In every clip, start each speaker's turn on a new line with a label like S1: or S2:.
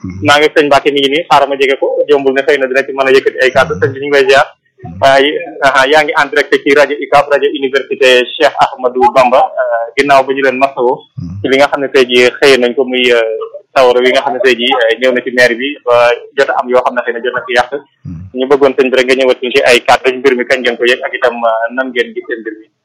S1: naa ngi sëñ Mbacke mi ngi nii xaaral ma jege ko jombul ne xëy na dina ci mën a yëkkati ay kàddu sëñ bi ñu ngi lay ziar waaye yaa ngi en direct ci rajo UCAB rajo université Cheikh Ahmadou Bamba ginnaaw ba ñu leen masawoo ci li nga xam ne tey jii xëy nañ ko muy sawara wi nga xam ne tey jii ñëw na ci maire bi ba jot am yoo xam ne xëy na jot na fi yàq ñu bëggoon sëñ bi rek nga ñëwat ci ay kàddu mbir mi kañ ngeen ko yëg ak itam nan ngeen gisee mbir mi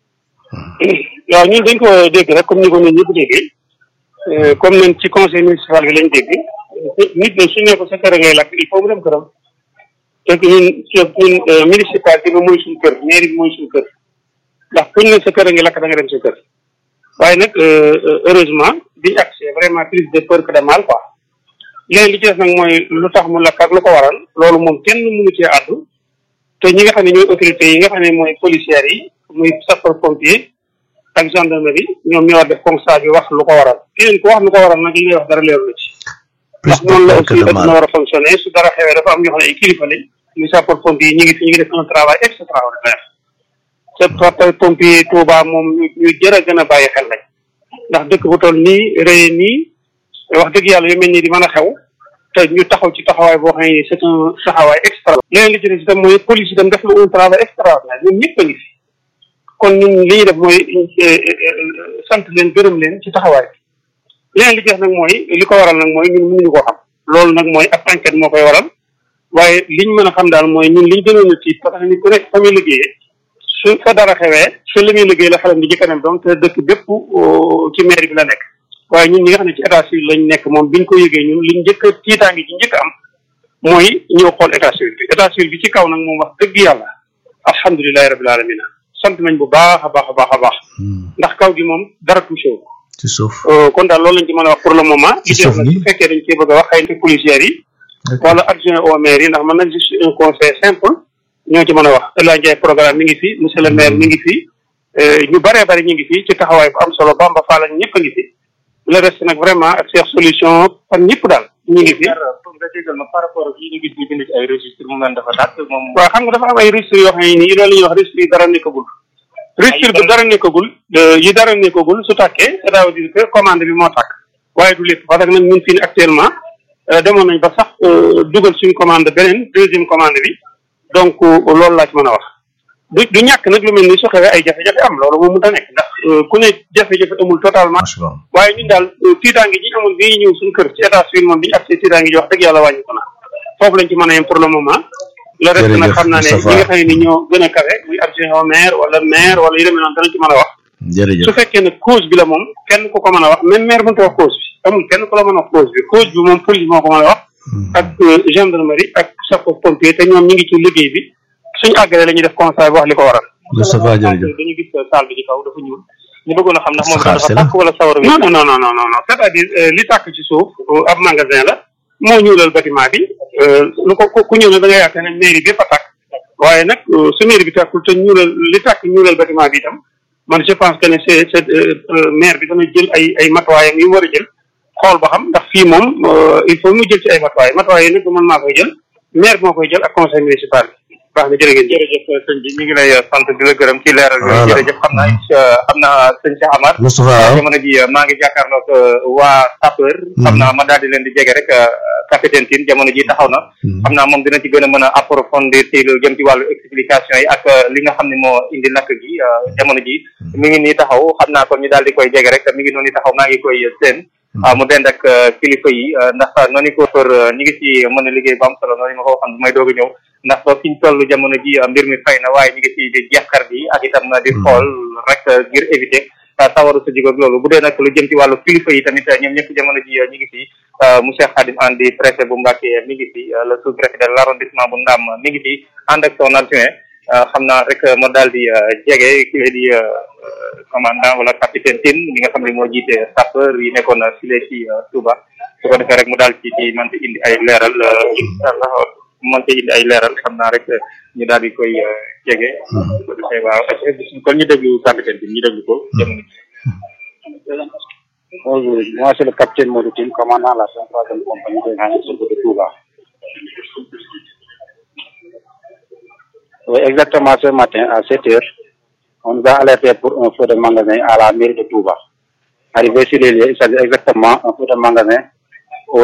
S2: waaw ñun dañ ko dégg rek comme ni ko ñun ñëpp déggee comme ñun ci conseil municipal bi lañ dégg nit ñi su ne ko sa kër ngay lakk il faut mu dem këram te ñun ñun municipalité bi mooy suñu kër mairie bi mooy suñu kër ndax kuñ ne sa kër ngi lakk da nga dem sa kër waaye nag heureusement biñu accès vraiment plus de peur que de mal quoi léegi li ci des nag mooy lu tax mu lakk ak lu ko waral loolu moom kenn mënu cee àddu te ñi nga xam ne ñooy autorités yi nga xam ne mooy policières yi muy sapeur pompier ak gendarmerie ñoom ñoo war def constat bi wax lu ko waral keneen ku wax lu ko waral nag li ngay wax dara leeru la ci ndax noonu la aussi dina war a fonctionner su dara xewee dafa am ñoo xam ne ay kilifa lañ muy sapeur pompier yi ñu ngi fi ñu ngi def un travail extraordinaire sapeur pompier Touba moom ñu jër a gën a bàyyi xel lañ ndax dëkk bu toll nii rëy nii wax dëgg yàlla yu mel nii di mën a xew te ñu taxaw ci taxawaay boo xam ne c'est un taxawaay extra leneen li ci des itam mooy police itam def na un travail extraordinaire ñun ñëpp a ngi fi kon ñun li ñuy def mooy sant leen gërëm leen ci taxawaay bi leneen li ci des nag mooy li ko waral nag mooy ñun mënuñu koo xam loolu nag mooy ab enquête moo koy waral waaye liñ mën a xam daal mooy ñun liñ gënoon a tiit parce que nit ku nekk fa muy liggéeyee su fa dara xewee su li muy liggéey la xelam di jëkkanam donc te dëkk bépp ci mairie bi la nekk waaye ñun ñi nga xam ne ci état civil lañ nekk moom biñ ko yëgee ñun liñ njëkk a tiitaangi ci njëkk am mooy ñëw xool état civil bi état civil bi ci kaw nag moom wax dëgg yàlla alhamdulilahi rabil alamina sant nañ bu baax a baax a baax a baax ndax kaw gi moom dara touché wu
S3: ci suuf
S2: kon daal loolu lañ ci mën a wax pour le moment li ci nag su fekkee dañ cee bëgg a wax xëy na policières yi wala adjoint au maire yi ndax man nag juste un conseil simple ñoo ci mën a wax El Hadj Ndiaye programme mi ngi fi monsieur le maire mi ngi fi ñu bëree bëri ñu ngi fi ci taxawaay bu am solo Bamba Fall ak ñëpp a ngi fi le reste nag vraiment ak Cheikh solution fan ñëpp daal ñu ngi fi.
S1: nga jégal ma par rapport ak yi ñu gis ñu bind ci ay registre mu mel dafa tàkk moom.
S2: waaw xam nga dafa am ay registre yoo xam ne nii loolu la ñuy wax registre yi dara nekkagul. registre bi dara nekkagul yi dara nekkagul su tàkkee ça veut dire que commande bi moo tàkk waaye du lépp parce que nag ñun fii actuellement demoon nañ ba sax dugal suñu commande beneen deuxième commande bi donc loolu laa ci mën a wax. du du ñàkk nag lu mel ni su xewee ay jafe-jafe am loolu moom mënut a nekk ndax ku ne jafe-jafe amul totalement waaye ñun daal tiitaange ji amoon bi ñëw suñu kër ci état civil moom bi ñu accès tiitaange ji wax dëgg yàlla wàññi ko na foofu lañ ci mën a yem pour le moment le reste nag xam naa ne ñi nga xam ne ni ñoo gën a kawe muy adjoint au maire wala maire wala yu demee noonu danañ ci mën a wax
S3: jërëjëf
S2: su fekkee ne cause bi la moom kenn ku ko mën a wax même maire mënta wax cause bi amul kenn ku la mën a wax cause bi cause bi moom police moo ko mën a wax ak gendarmerie ak sapeur pompier te ñoom ñi ngi ci liggéey bi suñu àggalee la ñuy def constat bi wax li ko waral
S3: Moustapha jërëjëf
S2: dañu gis salle bi ci kaw dafa ñuul ñu bëggoon a xam ndax moom dafa tàkk wala sawar non non non non non c'est-à-dire li tàkk ci suuf ab magasin la moo ñuulal bâtiment bi lu ko ku ñëw ne da nga yaakaar ne mairie bi fa tàkk waaye nag su mairie bi tàkkul te ñuulal li tàkk ñuulal bâtiment bi itam man je pense que ne c'est c'est maire bi dana jël ay ay matuwaayam yu mu war a jël xool ba xam ndax fii moom il faut mu jël ci ay matuwaay matuwaay yi nag du man maa koy jël maire moo koy jël ak conseil municipal bi baax na jërëjëf
S1: jërëjëf sëñ bi ñu ngi lay sant di la gërëm ci leeral yooyu jërëjëf xam naa xam naa sëñ Cheikh Amar
S3: Moustapha
S1: jamono ji maa ngi jàkkaarloog waa sapeur xam naa ma daal di leen di jege rek capitaine Tine jamono ji taxaw na xam naa moom dina ci gën a mën a approfondir ci lu jëm ci wàllu explication yi ak li nga xam ne moo indi lakk gi jamono ji mi ngi nii taxaw xam naa kon ñu daal di koy jege rek mi ngi noonu taxaw maa ngi koy seen mu dend ak kilifa yi ndax noonu ko for ñi ngi ci mën a liggéey bu am solo noonu ma ko waxoon bu may doog a ñëw ndax ba fi ñu toll jamono ji mbir mi fay na waaye ñu ngi ci di jeexkar bi ak itam di xool rek ngir éviter sawaru sa jig ak loolu bu dee nag lu jëm ci wàllu kilifa yi tamit ñoom ñëpp jamono ji ñu ngi fi monsieur Khadim Andi préfet bu Mbacké mi ngi fi le sous-préfet de l'arrondissement bu Ndam mi ngi fi ànd ak son adjoint xam naa rek ma daal di jege ki di commandant wala capitaine Tine mi nga xam ne moo jiite sapeur yi nekkoon file ci Touba su ko defee rek mu daal ci ci man ci indi ay leeral inshallah mën ci indi ay leeral xam naa rek ñu daal di koy jege su ko defee waaw kon ñu déglu capitaine Tine ñu déglu ko jamono
S4: Bonjour, moi c'est le capitaine Mauritine, commandant la 103e compagnie de gendarmerie de Touba. Oui, exactement ce matin à 7 heures, on nous a alerté pour un feu de magasin à la mairie de Touba. Arrivé sur les lieux, il s'agit exactement un feu de magasin